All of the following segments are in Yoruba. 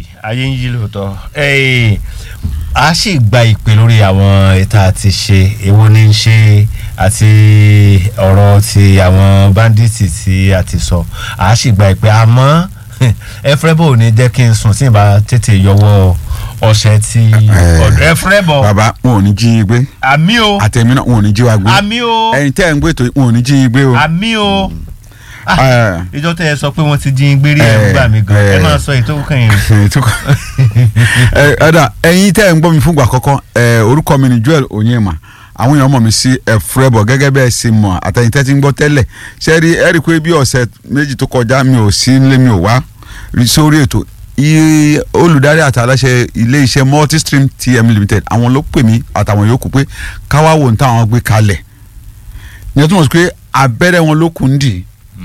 yí ayé ń yí lóòótọ́ Ẹ́ẹ̀, a sì gba ìpè lórí àwọn ètò àti ṣe èwo ní í ṣe àti ọ̀rọ̀ ti àwọn báńdíìtì tí a ti sọ a sì gba ìpè àmọ́ ẹfrẹ́bọ̀ ò ní jẹ́ kí n sùn tí n bá tètè yọwọ́ ọṣẹ tí ọ̀dọ̀ ẹfrẹ́bọ̀ bàbá wọn ò ní jí i gbé àmì o àtẹ̀mí náà wọn ò ní jí wa gbé àmì o ẹ̀yin tẹ́ ẹ̀ ń gbé tó wọn ò ní jí i gbé o. àmì o Ah, Eh, ìjọ tẹ ẹ sọ pé wọ́n ti jí gbérí ẹ̀ ń gbà mí gan ẹ Eh, máa sọ èyí tó kàn yín. ẹ tó kọ- ẹ ẹ̀dà ẹ̀yin tẹ́ ẹ̀ ń gbọ́ mi fúngbà kọ́kọ́ ẹ̀ orúkọ mi ni Joel Onyema àwọn èèyàn mọ̀ mí sí ẹ̀fúrẹ́bọ̀ gẹ́gẹ́ bẹ́ẹ̀ ṣe mọ̀ àtẹ̀yìn tẹ́ ti ń gbọ́ tẹ́lẹ̀ ṣe rí ẹ rí i pé bí ọ̀sẹ̀ méjì tó kọjá mi ò sí nílé mi ò wá rí sórí ètò iye olùdarí àti aláṣẹ ilé iṣẹ́ multistream tm limited àwọn ló pè mí àtàwọn yòókù pé káwá wò ní táwọn gbé kalẹ̀ ìyẹn túmọ̀ sí pé abẹ́rẹ́ wọn ló kù ń dì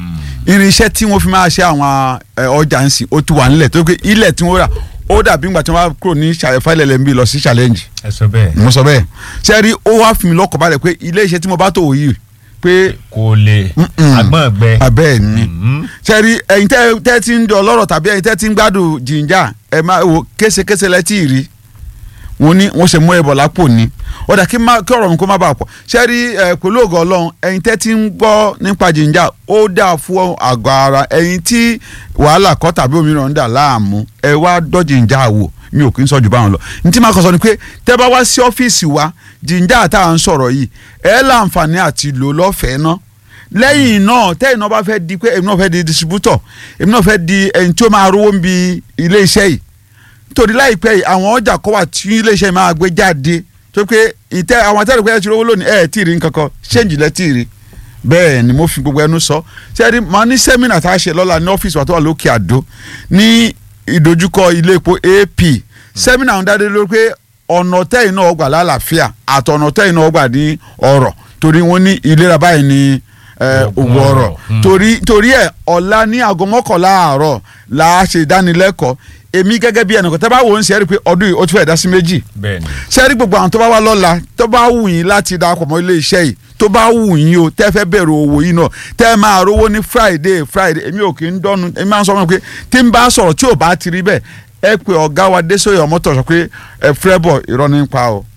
í irinṣẹ́ tí wọ́n fi máa ṣe àwọn ẹ, ọjà ń sìn ó ti wà nílẹ̀ tó pé ilẹ̀ tí wọ́n rà ó dàbí ìgbà tí wọ́n bá kúrò ní fáìlẹ̀ lẹ́ńbí lọ sí challenge ẹ sọ bẹ́ẹ̀ mo sọ bẹ́ẹ̀ ṣe rí ó wá fi mi lọ́kọ̀ balẹ̀ pé ilé iṣẹ́ tí mo bá tò wò yìí pé kò lè Mm-mm. agbọ́n gbẹ. abẹ́ ẹ̀ ni Mhm. ṣe rí ẹ̀yin tẹ́ tẹ́ ti ń dọ̀ lọ́rọ̀ tàbí ẹ̀yin tẹ́ ti ń gbádùn jìnjà ẹ̀ máa wò késekése lẹ́tì rí wọ́n ní wọ́n ṣe mú ẹbọ lápò ní ọ̀dà kí má- kí ọ̀rọ̀ mi kó má bàa pọ̀ ṣe rí ẹ̀ pẹ̀lú ògo ọlọ́run ẹ̀yin tẹ́ ti ń gbọ́ nípa jìnjà ó dáa fún àgọ́ ara ẹ̀yin tí wàhálà kọ́ tàbí òmíràn ń dà láàmú ẹ wá dọ́ jìnjà wò mi ò kí ń sọ jù báwọn lọ ní tí máa kọ sọ ni pé tẹ́ bá wá sí ọ́fíìsì wa jìnjà tá à ń sọ̀rọ̀ yìí ẹ láǹfààní àti lò lọ́fẹ̀ẹ́ náà lẹ́yìn náà tẹ́yìn náà bá fẹ́ di pé èmi náà fẹ́ di distributor èmi náà fẹ́ di ẹni tí ó máa rówó ń bi ilé iṣẹ́ yìí torí láìpẹ́ yìí àwọn ọjà kọ́ wà tí ilé iṣẹ́ yìí máa gbé jáde tó pé ìtẹ́ àwọn àtẹ́rù pé ẹ ti rówó lónìí ẹ tí ì rí nǹkan kan ṣéǹjì lẹ́ tí ì rí bẹ́ẹ̀ ni mo fi gbogbo ẹnu sọ ṣẹ́ẹ́rì máa ní sẹ́mínà tá a ṣe lọ́la ní ọ́fíìsì wa tó wà lókè àdó ní ìdojúkọ ilé epo AP sẹ́mínà ń dádé lórí pé ọ̀nà tẹ́yìn náà gbà lálàáfíà àtọ̀nà tẹ́yìn náà gbà ní ọ̀rọ̀ torí wọ́n ní ìlera báyìí ní eh, Ògùn ògùn ọ̀rọ̀ ọ̀rọ̀. Mm. torí torí ẹ̀ ọ̀la ní aago mọ́kànlá àárọ̀ la ṣe ìdánilẹ́kọ̀ọ́ èmi gẹ́gẹ́ bí ẹnìkan tẹ́ bá wò ó ń ṣe é rí i pé ọdún yìí ó ti fẹ́ dá sí méjì bẹ́ẹ̀ ni ṣe é rí gbogbo àwọn tó bá wá lọ́la tó bá wù yín láti darapọ̀ mọ́ ilé iṣẹ́ yìí tó bá wù yín o tẹ́ fẹ́ bẹ̀rẹ̀ owó yìí náà tẹ́ máa rówó ní friday friday èmi ò kì í dọ́nu èmi máa ń sọ fún mi pé tí n bá sọ̀rọ̀ tí ò bá ti rí bẹ́ẹ̀ ẹ pé ọ̀gá wa Désòyè Ọmọ́tọ̀ sọ pé ẹ fẹ́ bọ̀ irọ́ nípa o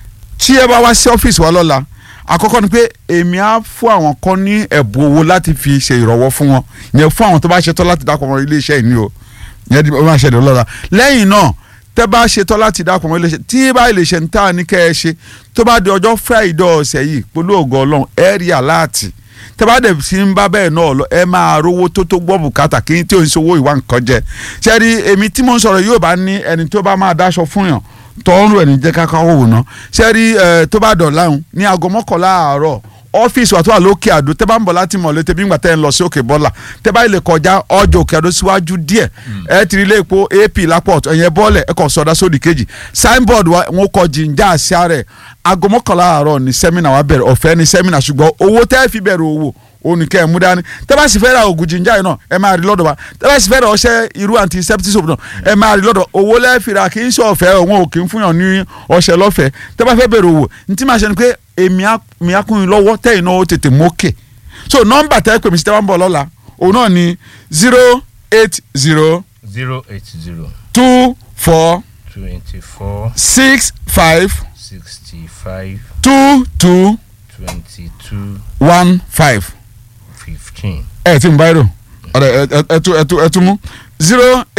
tí ẹ bá wá sí ọ́fíìsì wa lọ́la àkọ́kọ́ ni pé èmi á fún àwọn kan ní ẹ̀bùn owó láti fi ṣe ìrànwọ́ fún wọn yẹn fún àwọn tó bá ṣetán láti dákọ̀ mọ́ ilé iṣẹ́ yìí ni o yẹn di ó máa ṣẹlẹ̀ lọ́la lẹ́yìn náà tẹ́ bá ṣetán láti dákọ̀ mọ́ ilé iṣẹ́ tí bá ilé iṣẹ́ ń tà ní kẹ́ ẹ ṣe tó bá di ọjọ́ friday ọ̀sẹ̀ yìí pẹ̀lú ògo ọlọ́run ẹ rí aláàtì tẹ́ bá dẹ̀ sí ń bá bẹ́ẹ̀ náà lọ ẹ máa rówó tó tó gbọ́ bùkátà kí n tí ò ń ṣòwò ìwà nǹkan jẹ ṣe rí èmi tí mo ń sọ̀rọ̀ yóò bá ní ẹni tó bá máa dáṣọ fún yàn tọ́rùn ẹ̀ ní jẹ́ ká káwọ́ wò ná ṣe rí ẹ tó bá dọ̀ láhùn ní aago mọ́kànlá àárọ̀ ọ́fíìsì wa tó wà lókè àdó tẹ́ bá ń bọ̀ láti mọ̀ létí bí ń gbà tẹ́ ń lọ sí òkè bọ́là tẹ́ bá lè kọjá ọjọ́ òkè àdó síwájú díẹ̀ ẹ ti rí ilé epo ap lápọ̀ ọ̀tún ẹ̀yẹn bọ́ọ̀lẹ̀ ẹ kàn sọdá sódì kejì signboard wa wọn kọ jìnjà àṣà rẹ̀ aago mọ́kànlá àárọ̀ ní sẹ́mínà wa bẹ̀rẹ̀ ọ̀fẹ́ ní sẹ́mínà ṣùgbọ́n owó tẹ́ fi bẹ̀rẹ̀ owó oníkẹ́ ẹ̀ mú dání tẹ́ bá sì fẹ́ ra oògùn jìnjà yìí náà ẹ máa rí lọ́dọ̀ wa tẹ́ bá sì fẹ́ ra ọṣẹ irú antiseptic soap náà ẹ máa rí lọ́dọ̀ owó lẹ́ẹ̀fìrà kì í ṣe ọ̀fẹ́ òun ò kì í fún yàn ní ọṣẹ lọ́fẹ̀ẹ́ tẹ́ bá fẹ́ bẹ̀rẹ̀ owó ní tí máa ṣe ni pé èmi á mi á kún yín lọ́wọ́ tẹ́yìn náà ó tètè mókè so nọ́mbà tẹ́ pè mí sí tẹ́ bá ń bọ̀ lọ́la òun náà ni zero eight zero zero eight zero two four twenty four six five sixty five two two twenty two one five fifteen. ẹ ti ń báyìí rò ọ̀rẹ́ ẹ ẹ ẹ tún ẹ tún ẹ tún mú zero